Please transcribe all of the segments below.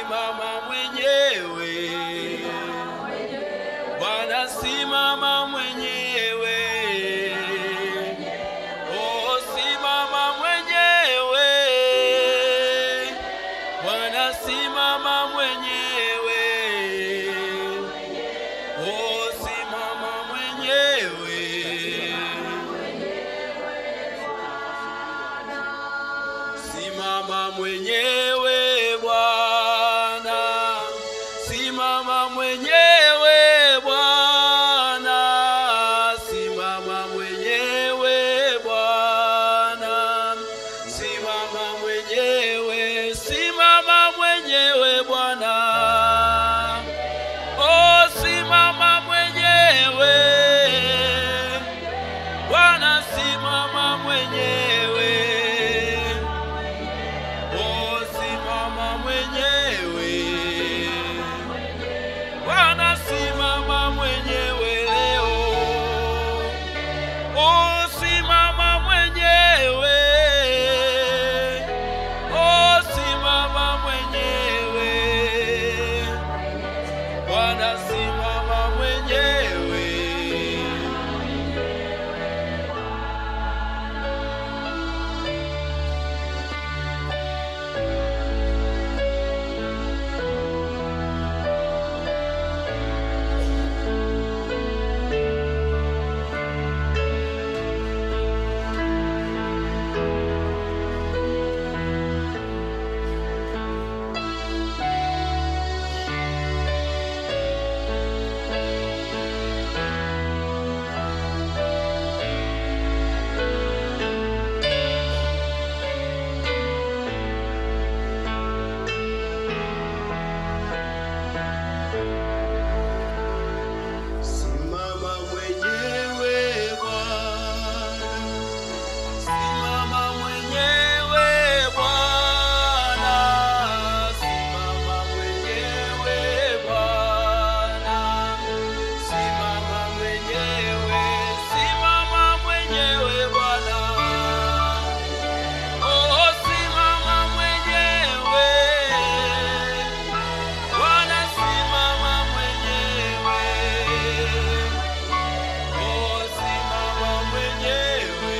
simama mwenyewe Bwana simama mwenyewe Oh simama mwenyewe Bwana simama mwenyewe Oh simama mwenyewe Simama mwenyewe Bwana, simama mwenyewe Bwana, simama mwenyewe Bwana, simama mwenyewe, simama mwenyewe Bwana, oh simama mwenyewe Bwana, simama mwenyewe. Oh, simama mwenyewe Bwana, simama mwenyewe leo. Oh, simama mwenyewe. Oh, simama mwenyewe Bwana, simama mwenyewe. Simama mwenyewe Bwana, simama mwenyewe Bwana, simama mwenyewe Bwana, simama mwenyewe, simama mwenyewe Bwana, oh simama mwenyewe Bwana, simama mwenyewe. Oh, simama mwenyewe.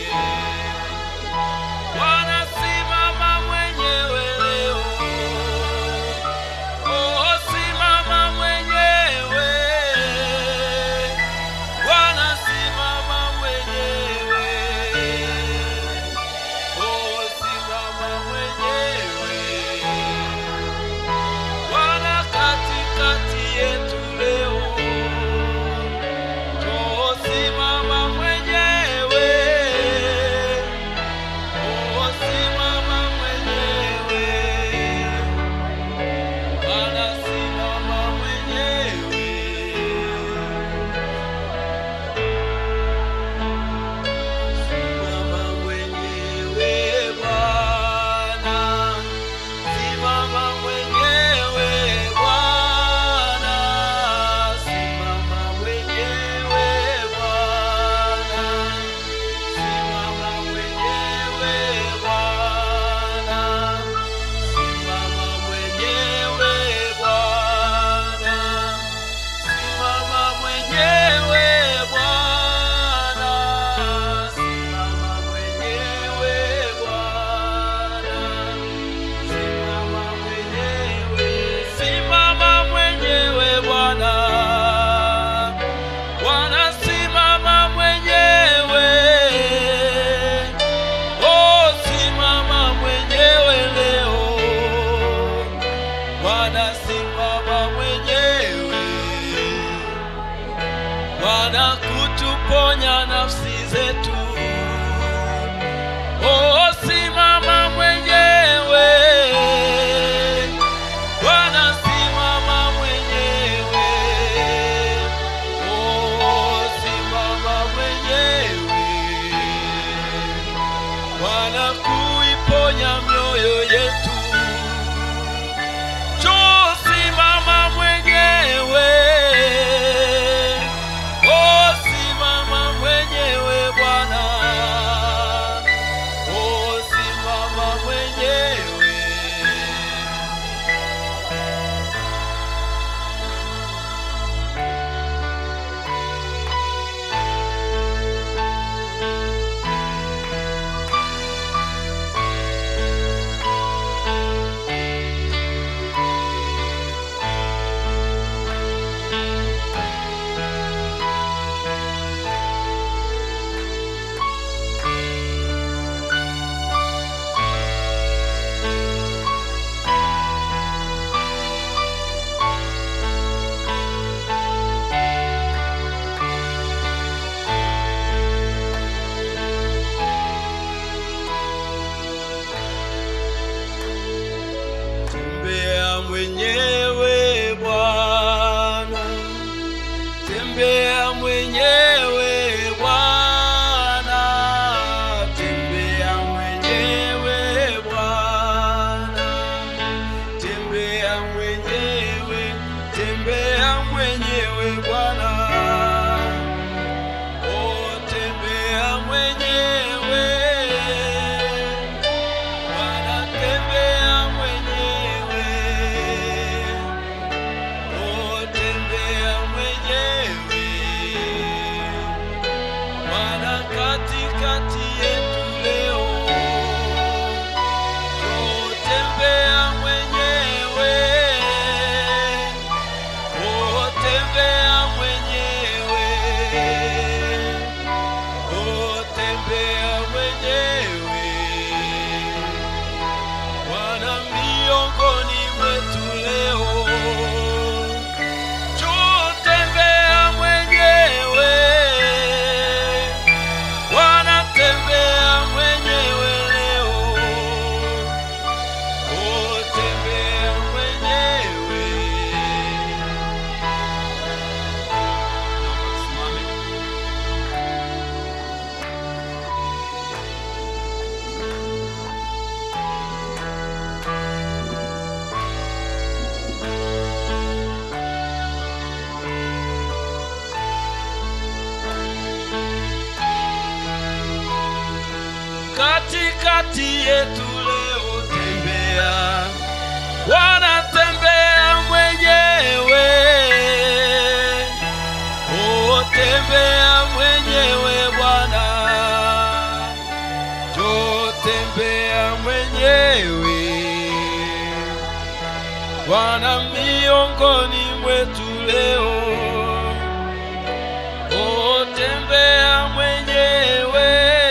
Bwana, simama mwenyewe leo. Oh, simama mwenyewe. Bwana, simama mwenyewe. Oh, simama mwenyewe. Bwana, katikati yetu leo. Oh, simama mwenyewe. Oh, simama mwenyewe. Bwana, simama mwenyewe. Simama mwenyewe Bwana. Simama mwenyewe Bwana, simama mwenyewe Bwana, simama mwenyewe Bwana, simama mwenyewe Bwana, simama mwenyewe Bwana, simama mwenyewe Bwana. Simama mwenyewe, simama mwenyewe Bwana. Bwana simama mwenyewe. Oh, simama mwenyewe leo. Bwana simama mwenyewe. Bwana kutuponya nafsi zetu. Oh, simama mwenyewe. Bwana simama mwenyewe. Oh, simama mwenyewe. Bwana kuiponya mioyo yetu. Njoo simama mwenyewe. Oh, simama mwenyewe Bwana. mwenyewe Bwana, oh tembea mwenyewe Bwana, tembea mwenyewe, oh tembea mwenyewe Bwana, katikati yetu leo Tembea mwenyewe, oh tembea mwenyewe, oh tembea mwenyewe, Bwana miongoni mwetu leo, njoo tembea mwenyewe, Bwana tembea mwenyewe leo. Oh, tembea mwenyewe. Simame. Katikati yetu leo tembea wanatembea mwenyewe, oh, tembea mwenyewe Bwana, jo tembea mwenyewe Bwana miongoni mwetu leo, oh, tembea mwenyewe,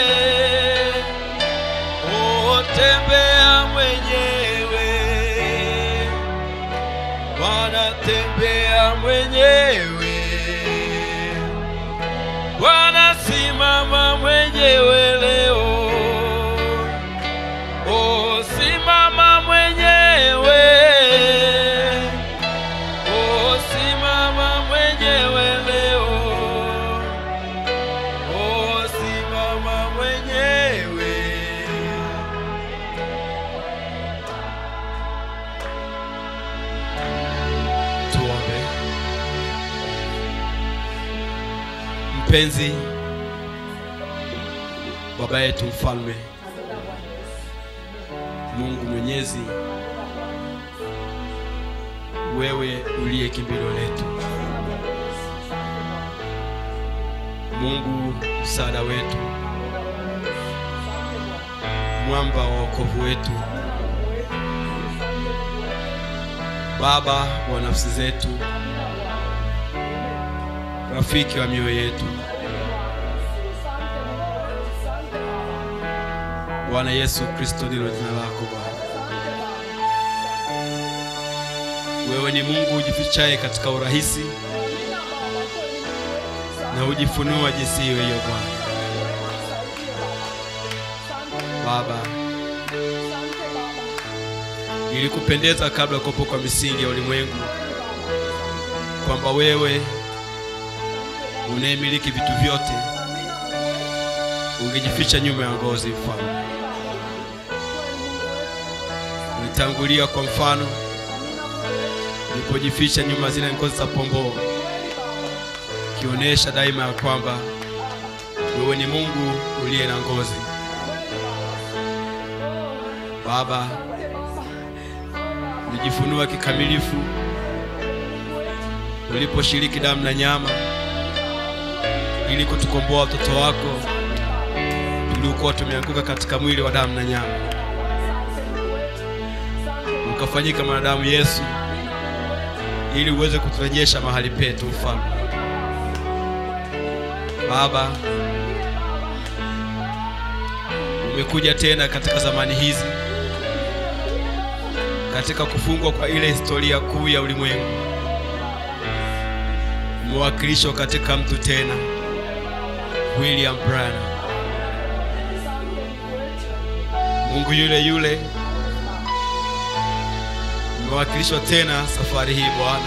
oh, tembea mwenyewe Bwana tembea mwenyewe, Bwana simama mwenyewe leo, oh simama mwenyewe, oh simama mwenyewe leo, oh simama mwenyewe. Tuombe. Mpenzi Baba yetu mfalme, Mungu mwenyezi, wewe uliye kimbilio letu, Mungu msaada wetu, mwamba wa wokovu wetu, Baba wa nafsi zetu, rafiki wa mioyo yetu, Bwana Yesu Kristo ndilo jina lako Bwana. Wewe ni Mungu ujifichaye katika urahisi na hujifunua jinsi hiyo hiyo Bwana. Baba, ilikupendeza kabla ya kuwepo kwa misingi ya ulimwengu kwamba wewe unayemiliki vitu vyote ungejificha nyuma ya ngozi mfalme. Ulitangulia kwa mfano ulipojificha nyuma zile ngozi za pomboo, ukionyesha daima ya kwamba wewe ni Mungu uliye na ngozi. Baba, ulijifunua kikamilifu uliposhiriki damu na nyama ili kutukomboa watoto wako tuliokuwa tumeanguka katika mwili wa damu na nyama. Ukafanyika mwanadamu Yesu ili uweze kuturejesha mahali petu, mfalme. Baba, umekuja tena katika zamani hizi, katika kufungwa kwa ile historia kuu ya ulimwengu, umewakilishwa katika mtu tena, William Branham. Mungu yule yule umewakilishwa tena safari hii Bwana,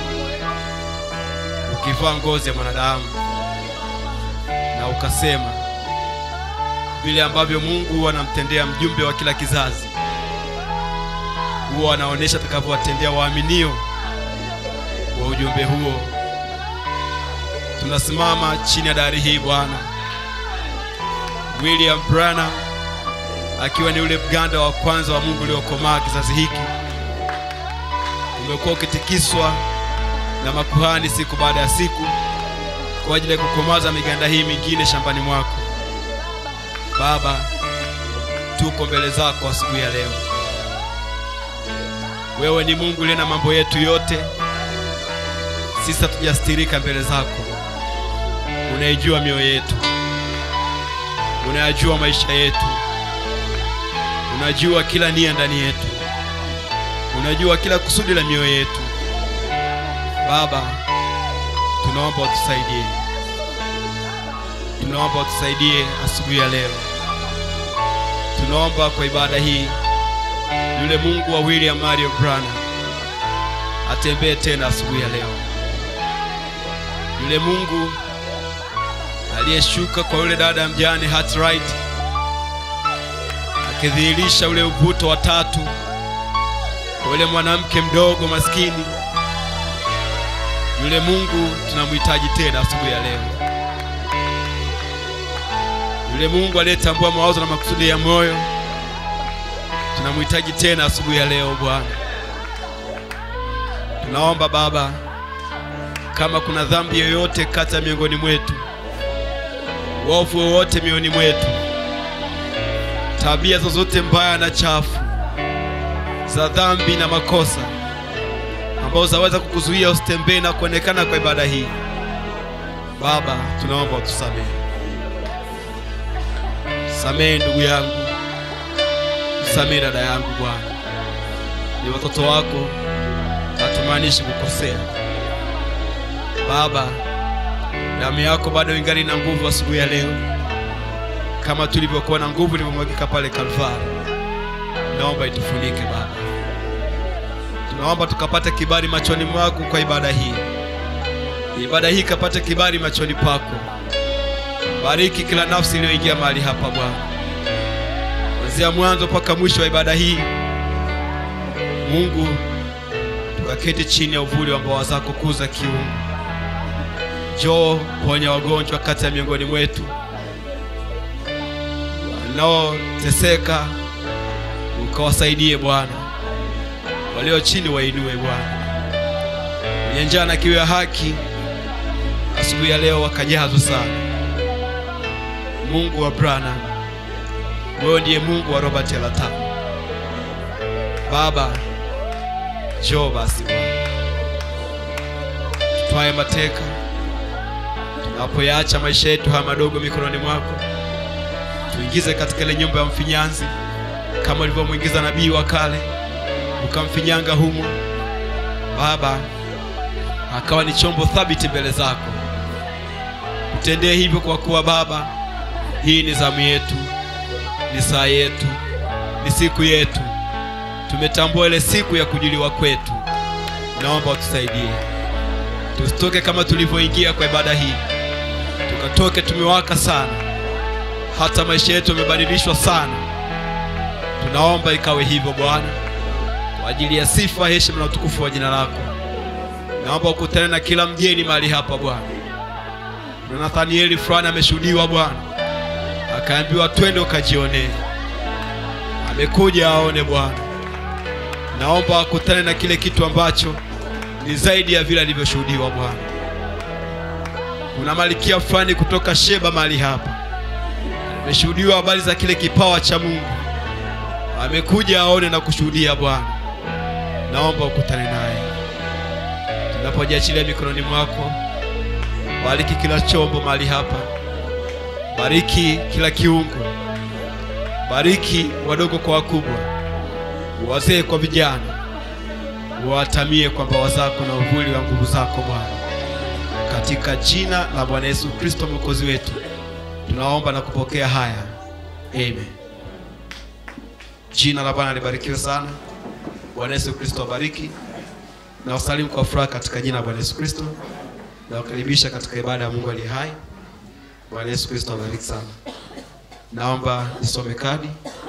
ukivaa ngozi ya mwanadamu na ukasema vile ambavyo Mungu huwa anamtendea mjumbe wa kila kizazi, huwa anaonyesha atakavyowatendea waaminio wa ujumbe huo. Tunasimama chini ya dari hii Bwana. William Branham akiwa ni ule mganda wa kwanza wa Mungu uliokomaa kizazi hiki, umekuwa ukitikiswa na makuhani siku baada ya siku kwa ajili ya kukomaza miganda hii mingine shambani mwako. Baba, tuko mbele zako asubuhi ya leo. Wewe ni Mungu uliye na mambo yetu yote, sisi hatujastirika mbele zako. Unaijua mioyo yetu, unayajua maisha yetu, unajua kila nia ndani yetu, unajua kila kusudi la mioyo yetu. Baba, tunaomba utusaidie, tunaomba utusaidie asubuhi ya leo. Tunaomba kwa ibada hii yule Mungu wa William Mario Branham atembee tena asubuhi ya leo. Yule Mungu aliyeshuka kwa yule dada mjane Hartright akidhihirisha ule uvuto wa tatu kwa yule mwanamke mdogo maskini. Yule Mungu tunamhitaji tena asubuhi ya leo. Yule Mungu aliyetambua mawazo na makusudi ya moyo tunamhitaji tena asubuhi ya leo Bwana. Tunaomba Baba, kama kuna dhambi yoyote kati ya miongoni mwetu, uovu wowote mioyoni mwetu, tabia zozote mbaya na chafu za dhambi na makosa ambazo zaweza kukuzuia usitembee na kuonekana kwa ibada hii, Baba, tunaomba utusamehe. Samehe ndugu yangu, msamehe dada yangu Bwana. Ni watoto wako, hatumaanishi kukosea. Baba, damu yako bado ingali na nguvu asubuhi ya leo, kama tulivyokuwa na nguvu ilivyomwagika pale Kalvari. Naomba itufunike Baba, tunaomba tukapate kibali machoni mwako kwa ibada hii, ibada hii ikapate kibali machoni pako. Bariki kila nafsi iliyoingia mahali hapa Bwana, kuanzia mwanzo mpaka mwisho wa ibada hii. Mungu, tukaketi chini ya uvuli wa mbawa zako kuu za kiungu. Njoo ponya wagonjwa kati ya miongoni mwetu wanaoteseka, ukawasaidie Bwana. Walio chini wainue Bwana, wenye njaa na kiu ya haki asubuhi ya leo wakajazwa sana. Mungu wa Branham, wewe ndiye Mungu wa Robert Elata. Baba, njoo basi Bwana, tutwaye mateka tunapoyaacha maisha yetu haya madogo mikononi mwako, tuingize katika ile nyumba ya mfinyanzi kama ulivyomwingiza nabii wa kale, ukamfinyanga humo Baba, akawa ni chombo thabiti mbele zako. Utendee hivyo kwa kuwa Baba, hii ni zamu yetu, ni saa yetu, ni siku yetu. Tumetambua ile siku ya kujiliwa kwetu. Naomba utusaidie, tusitoke kama tulivyoingia kwa ibada hii, tukatoke tumewaka sana, hata maisha yetu yamebadilishwa sana. Tunaomba ikawe hivyo Bwana, kwa ajili ya sifa, heshima na utukufu wa jina lako. Naomba ukutane na kila mgeni mahali hapa Bwana. Na Nathanieli fulani ameshuhudiwa Bwana, akaambiwa twende ukajionee. Amekuja aone Bwana. Naomba akutane na kile kitu ambacho ni zaidi ya vile alivyoshuhudiwa Bwana. Kuna malikia fulani kutoka Sheba mahali hapa, ameshuhudiwa habari za kile kipawa cha Mungu, amekuja aone na kushuhudia Bwana. Naomba ukutane naye tunapojiachilia mikononi mwako. Bariki kila chombo mahali hapa, bariki kila kiungo, bariki wadogo kwa wakubwa, wazee kwa vijana, watamie kwa mbawa zako na uvuli wa nguvu zako Bwana, katika jina la Bwana Yesu Kristo mwokozi wetu tunaomba na kupokea haya, amen. Jina la Bwana libarikiwe sana. Bwana Yesu Kristo abariki na wasalimu kwa furaha katika jina la Bwana Yesu Kristo na wakaribisha katika ibada ya Mungu aliye hai. Bwana Yesu Kristo abariki sana. Naomba nisome kadi.